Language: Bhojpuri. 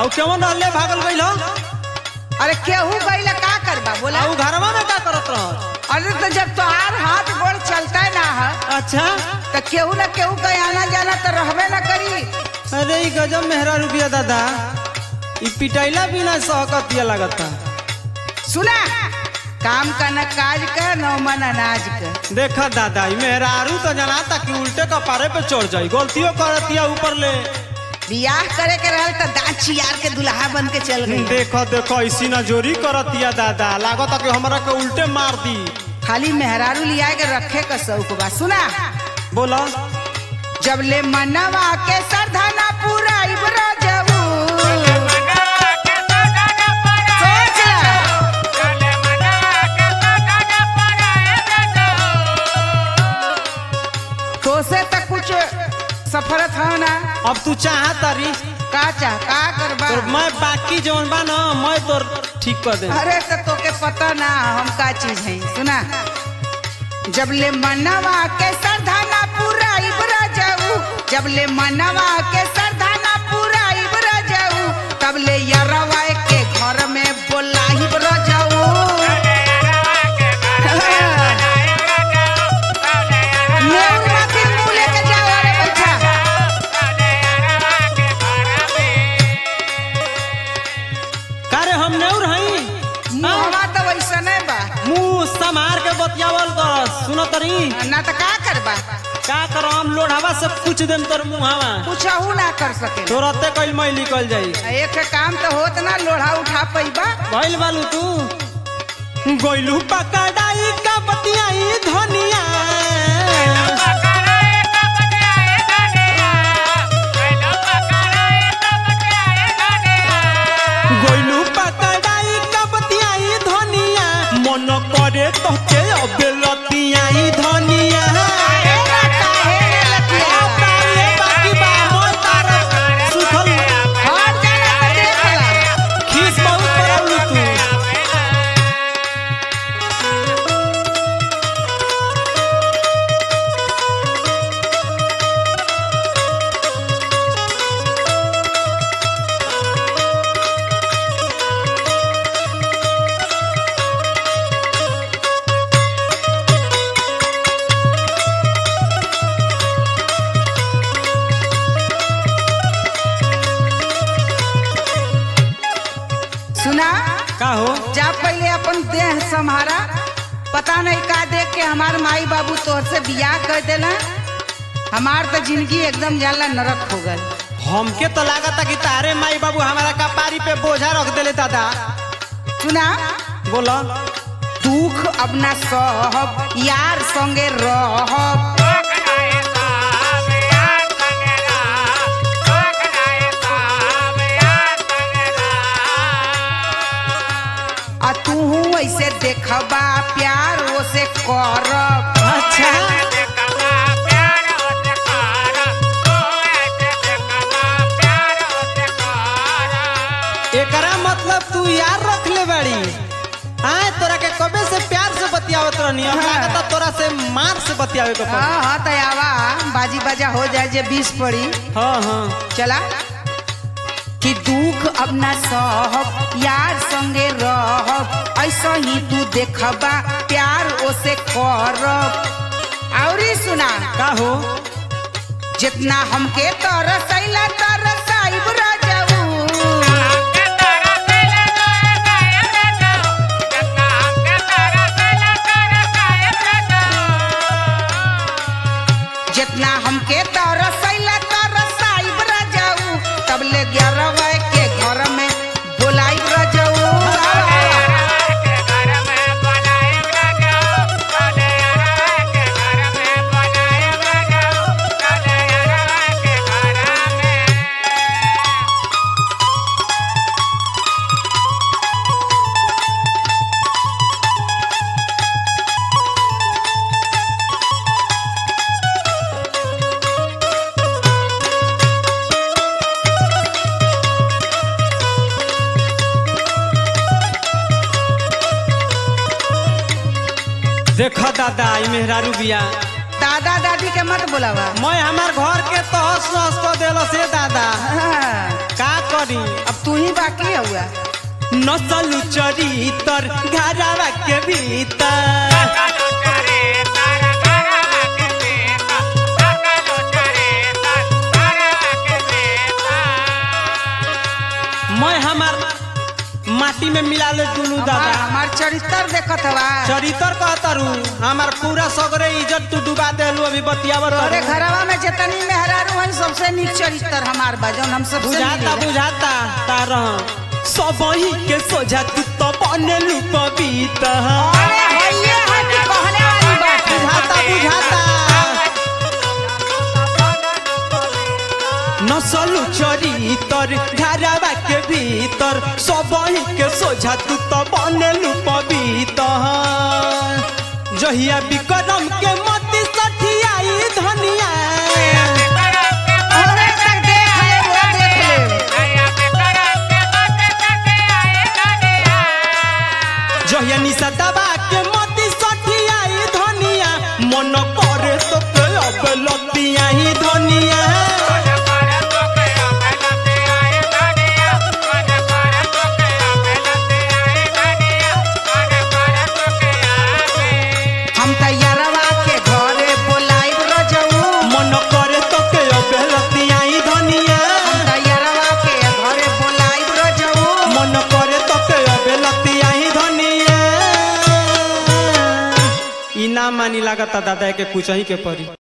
और केवन रहले भागल गइल हो अरे केहू गईला का करबा बोला आ उ घरवा में का करत रह अरे तो जब तोहार हाथ गोड़ चलता ना है अच्छा तो केहू ना केहू का आना जाना तो रहबे ना करी अरे ई गजब मेहरा रुपया दादा ई पिटाइला बिना सहकतिया लगता सुना काम का न काज का न मन अनाज का देखा दादा ई मेहरारू तो जनाता कि उल्टे कपारे पे चढ़ जाई गलतियों करतिया ऊपर ले बियाह करे के रहल तो दांत चियार के दुल्हा बन के चल गई देखो देखो इसी ना जोरी करतिया दादा लागता कि हमरा के उल्टे मार दी खाली मेहरारू लिया के रखे का शौक बा सुना बोला जब ले मनवा के सरधाना पूरा इबरा जबू सोच ला। तो से तक कुछ सफर था ना अब तू चाह तारी का चाह का करबा तो मैं बाकी जौन बा ना मैं तो ठीक कर दे अरे तो तोके पता ना हम का चीज है सुना जब ले मनवा के सरधाना पूरा इबरा जाऊ जब ले मनवा के सरधाना पूरा इबरा जाऊ तब ले यरवा के घर में बोला इबरा जाऊ नेउर माथिन मुँह लेके जाओ अरे बच्चा कारे हम नेउर हई मुँहवा तो वैसा नहीं बा मुंह समार के बतियावल कर सुनो तरी ना तो का करबा का करो हम लोढ़ावा से पूछ देम तोर मुहावा कुछ ना कर सके तोरते कइल मैं निकल जाई एक काम तो होत ना लोढ़ा उठा पैबा भइल बालू तू गोइलू पकड़ाई का बतियाई धनिया गोइलू पकड़ाई का बतियाई धनिया मन करे तो के अबेलतियाई धनिया तारे बाकी बा मोर तारा सुखल खीस बहुत बड़ाउलू तू सुना का हो जा पहले अपन देह संभारा पता नहीं का देख के हमार माई बाबू तोहर से बियाह कर देला हमार तो जिंदगी एकदम जाला नरक हो गल हमके तो लागता कि तारे माई बाबू हमारा कपारी पे बोझा रख देले दादा सुना बोला दुख अपना सहब यार संगे रहब आ तू ऐसे देखबा प्यार ओसे करब अच्छा एकरा मतलब तू यार रख ले बाड़ी आए तोरा के कबे से प्यार से बतियावत रहनी अब हाँ। लागता तोरा से मार से बतियावे के पड़ी हाँ हाँ तयावा बाजी बाजा हो जाए जे बीस पड़ी हाँ हाँ चला कि दुख अपना सहब यार संगे रहब ऐसा ही तू देखबा प्यार ओसे करब औरी सुना का हो जितना हमके तरसैला तरसाइब राजाऊ जितना हमके तरसैला तरसाइब राजाऊ तब ले ग्यारह के घर में बोलाइब राजाऊ देखो दादा ई मेहरारू बिया दादा दादी के मत बुलावा मैं हमार घर के तहस नहस को देलो से दादा हाँ, का करी अब तू ही बाकी हुआ नसल चरितर घरवा के भीतर मैं हमार माटी में मिला ले दुनू हमार दादा हमार चरित्र देखत हवा चरितर कहतरू हमार पूरा सगरे इज्जत तू डुबा देलू अभी बतियावत तोरे रहू। घरवा में जितनी मेहरारू है सबसे नीक चरित्र हमार बा जौन हम सबसे बुझाता मिलेला। बुझाता तारा सब ही के सोझा तू तो बनेलू पपीता अरे हइये है कि कहने वाली बात है। बुझाता बुझाता नसलू चरितर घरवा के भीतर सब ही के सोझा तू तो बनेलू पपीता जहिया विक्रम के मती सठियाई धनिया अरे तक देख ले वो देख ले जहिया निशा दबा के मती सठियाई धनिया मन करे तो के अब लतिया ही धनिया हम तैयारवा के घरे बोलाइब रजऊ मन करे तो के अब लतिया ही धनिया हम तैयारवा के घरे बोलाइब रजऊ मन करे तो के अब लतिया ही धनिया ई ना मानी लागता दादा के कुछ ही के परी